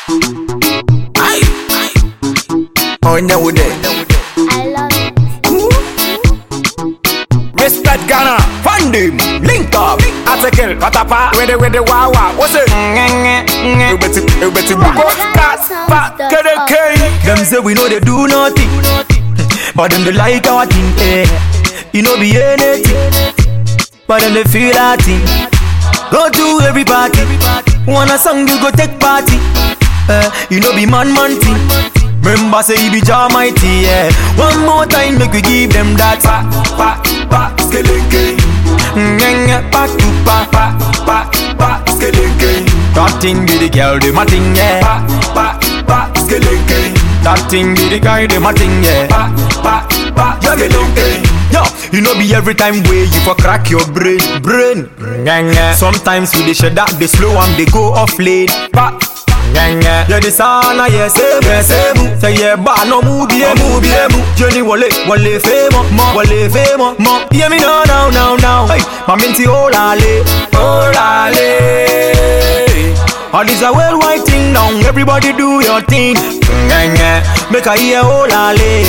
Aye. Oh, now we there. I love it. Respect Ghana, fund him, link up, article, patapa, with the with the wawa, what's it? You better, you better go, cast, pa, get a K. Them say we know they do nothing, but them they like our thing. Eh. You know be anything, but them they feel our thing. Go to every party, want a song you go take party. Eh. You know be man man thing. Remember say he be Jah mighty, yeah. One more time make we give them that pa pa pa skeleke. Ngenga pa tu pa pa pa pa skeleke. That thing be the girl, the my thing, yeah. Pa pa pa skeleke. That thing be the guy, the my thing, yeah. Pa pa pa skeleke. Yo, you know be every time way you for crack your brain, brain. Ngenga. Sometimes we dey shut that they slow and they go off late. Pa Ngenge Yeah the sana yeah same yeah same Say yeah ba no mubi e mubi e mu Jenny wale wale femo mo wale femo mo Hear me now now now now Hey my minty olale olale All this a worldwide thing now Everybody do your thing Ngenge Make I hear olale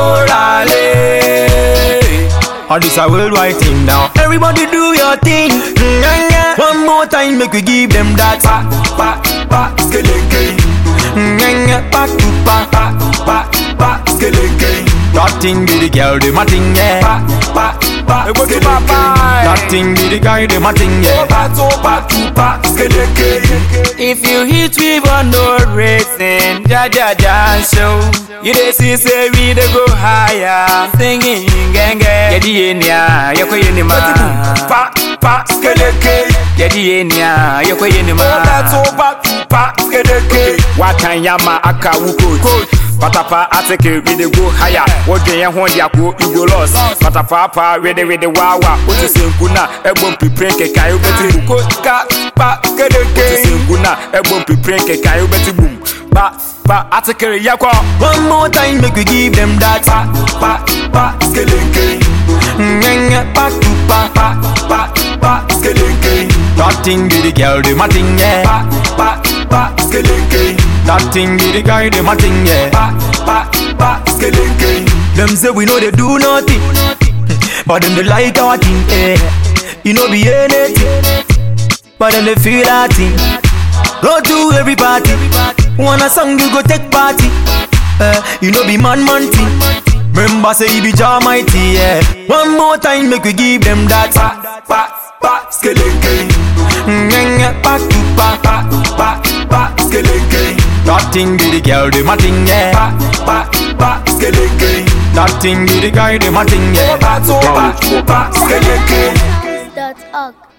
olale All this a worldwide thing now Everybody do your thing Ngenge One more time make we give them that pa pa pa skeleke Ngenge pa tu pa pa pa pa skeleke That thing be the girl the my thing yeah Pa pa pa go to skeleke Popeye. That thing be the guy the my thing yeah Pa to pa tu pa, skeleke. If you hit me for no reason, ja ja ja show. You dey see say we dey go higher, singing genge. Yedi enia, yako yenima. Pa pa, skeleke. Yedi enia, yako yenima. Pa to pa tu pa, skeleke. Watan yama aka wuko coach. Patapa ateke we dey go higher. Wodwe yɛn ho de ako you go lost. Patapa pa we dey we dey wawa. Wotu senku na ɛbɔ mpipire nkeka yo bɛti bu ko ka pa kedeke. Wotu senku na ɛbɔ mpipire nkeka yo bɛti bum. Pa pa ateke yakɔ. One more time make we give them that pa pa pa skeleke Ngenge pa tu pa pa pa pa skeleke That thing be the girl the my thing yeah Pa pa pa skeleke That thing be the guy the my thing yeah Pa pa pa skeleke Them say we know they do nothing But them they like our thing eh You know be anything But them they feel our thing Go to every party. Want a song you go take party. Uh, you know be man man thing. Remember say he be Jah mighty. Yeah. One more time make we give them that pa pa pa skeleke. Ngenge pa tu pa pa pa pa skeleke. That thing be the girl the my thing yeah. Pa pa pa skeleke. That thing be the guy the my thing yeah. Pa to pa tu pa, skeleke. Dot org.